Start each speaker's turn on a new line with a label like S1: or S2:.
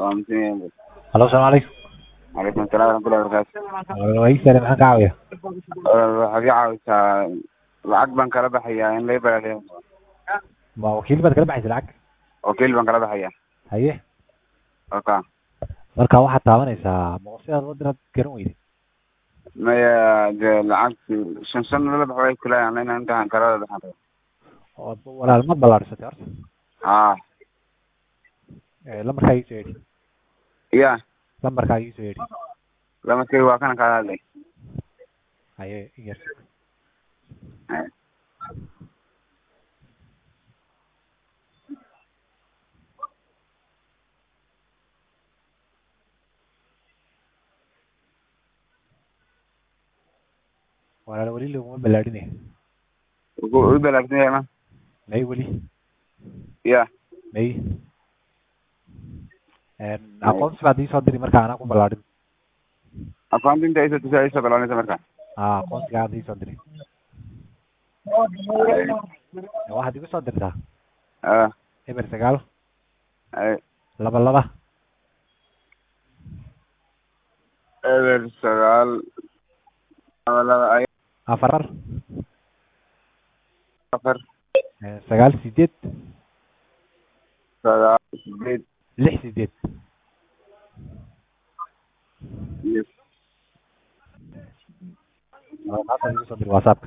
S1: waa muslimiin
S2: halo asalaamu calaykum
S1: calaykum asalaam waraxmatullahi wabarakaatu
S2: waa ii sare maxaan ka caawiya
S1: waxaad ii caawisaa lacag baan kala baxayaa in lay balaaliyo
S2: ma wakiil baad kala baxaysa lacag
S1: wakiil baan kala baxayaa
S2: haye
S1: oka
S2: marka waxaad taabanaysaa boqosidaad loo diraad garan weyde
S1: maya dee lacag shan shan lala baxo way kulayaan inaan intaan kala baxan rabo
S2: oo walaal ma ballaadhisatay horta
S1: haa
S2: Eh, lambarkaa ii soo yedhi
S1: ya
S2: lambarkaa ii soo yedhi
S1: lamarkay waa kana kaala hadlay
S2: haye yar walaal weli laguma ballaadhinay
S1: u balaagsan yahay ma
S2: may weli
S1: ya
S2: may aqoonsi baad ii soo diri marka anaa ku ballaadhin
S1: akoonti inta isoo tusaa isoo balaalinaysa marka
S2: aa aqoonsiga aad ii soo diri waxaad igu soo dirtaa
S1: ah
S2: eber sagaal
S1: ay
S2: laba laba
S1: eber sagaal laba laba ay
S2: afar
S1: afar
S2: eh, sagaal sideed
S1: sagaal sideed
S2: lix sideed
S1: iyo
S2: Waa maanta igu soo diri whatsapp